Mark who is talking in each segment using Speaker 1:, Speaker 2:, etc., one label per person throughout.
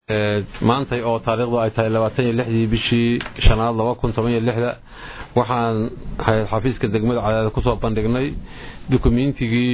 Speaker 1: maantay oo taariikhdu ay tahay labaatan iyo lixdii bishii shanaad laba kun toban iyo lixda waxaan xafiiska degmada cadaada kusoo bandhignay dukumiintigii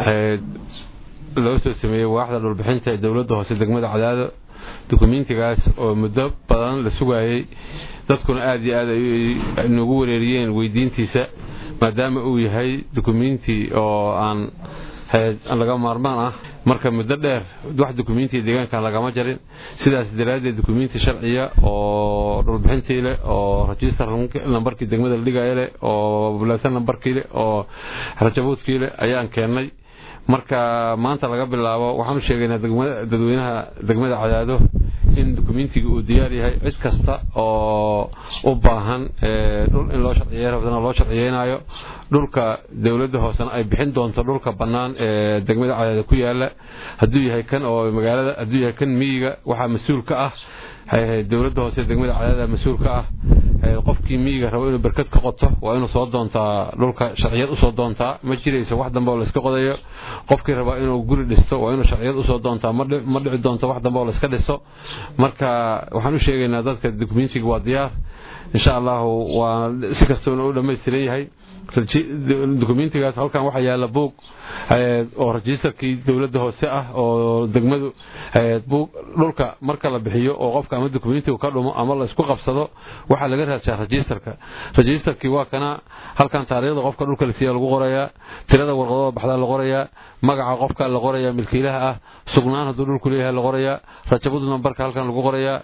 Speaker 1: loo soo sameeyey waaxda dhulbixinta ee dowladda hoose degmada cadaado dukumiintigaas oo muddo badan la sugayey dadkuna aad iyo aad ay noogu wareeriyeen weydiintiisa maadaama uu yahay dukumiinti oo aan laga maarmaan ah marka muddo dheer wax dukumiintii deegaankan lagama jarin sidaas daraaddeed dukumiinti sharciya oo dhulbixintii leh oo rajistar nambarkii degmada la dhigaya leh oo bulatan nambarkii leh oo rajabuudkii leh ayaan keennay marka maanta laga bilaabo waxaan u sheegaynaa dadweynaha degmada cadaado in dukumiintiga uu diyaar yahay cid kasta oo u baahan dhul in loo sharciye rabtana loo sharciyeynayo dhulka dowladda hoosena ay bixin doonto dhulka bannaan ee degmada cadaado ku yaala hadduu yahay kan oo magaalada hadduu yahay kan miyiga waxaa mas-uul ka ah dowladda hoose degmada cadaada mas-uul ka ah qofkii miyiga rabo inuu berkad ka qoto waa inuu soo doontaa dhulka sharciyad usoo doontaa ma jirayso wax dambe oo layska qodayo qofkii rabaa inuu guri dhisto waa inuu sharciyad usoo doontaa ma dhici doonto wax dambe oo layska dhisto marka waxaan u sheegaynaa dadka dukumentiga waa diyaar insha allahu waa si kastoona u dhammaystiran yahay dukumentigaas halkan waxaa yaala buug oo rajistarkii dowladda hoose ah oo degmadu buug dhulka marka la bixiyo oo qofka ama dukumentigu ka dhumo ama la isku qabsado waxaa laga raadshaa rajistarka rajistarkii waa kana halkan taariikhda qofka dhulka lasiiya lagu qorayaa tirada warqadooda baxdaa la qorayaa magaca qofka la qorayaa milkiilaha ah sugnaan hadduu dhulku leeyahay la qorayaa rajabud nambarka halkan lagu qorayaa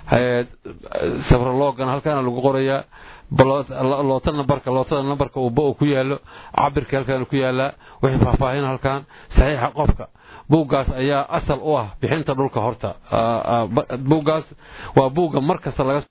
Speaker 1: sabrologana halkaana lagu qorayaa loota nambarka lootada nambarka uu ba ku yaalo cabirka halkan ku yaalaa wixii faahfaahin halkan saxiixa qofka buuggaas ayaa asal u ah bixinta dhulka horta buuggaas waa buugga mar kasta laga